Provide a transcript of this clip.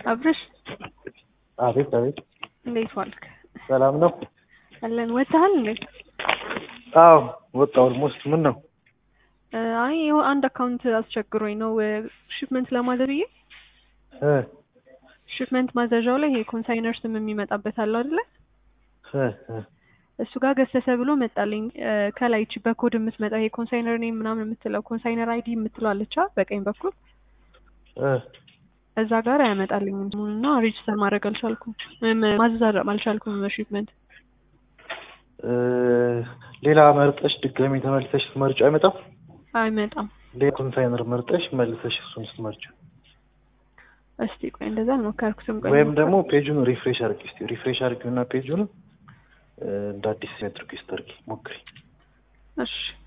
አብርሽ አቤት አቤት፣ እንዴት ዋልክ? ሰላም ነው? አለን። ወጥተሃል እንዴ? አዎ ወጣሁ። ኦልሞስት ምን ነው? አይ ይኸው አንድ አካውንት አስቸግሮኝ ነው ሽፕመንት ለማዘዝ ብዬ እ ሽፕመንት ማዘዣው ላይ ይሄ ኮንሳይነር ስም የሚመጣበት አለው አይደለ? እ እ እሱ ጋር ገሰሰ ብሎ መጣልኝ። ከላይ እቺ በኮድ የምትመጣ ይሄ ኮንሳይነር ኔም ምናምን የምትለው ኮንሳይነር አይዲ የምትለው አለቻ በቀኝ በኩል እ እዛ ጋር አያመጣልኝም እና ሬጅስተር ማድረግ አልቻልኩም፣ ማዘዝ አልቻልኩም በሽፕመንት እ ሌላ መርጠሽ ድጋሚ ተመልሰሽ ስትመርጪው አይመጣም? አይመጣም። ሌላ ኮንሳይነር መርጠሽ መልሰሽ እሱን ስትመርጪው እስቲ ቆይ እንደዛ አልሞከርኩትም። ቆይ ወይም ደግሞ ፔጁን ሪፍሬሽ አድርጊ እስቲ ሪፍሬሽ አድርጊውና ፔጁን እንደ አዲስ ሜትሪክ ስታርጊ ሞክሪ። እሺ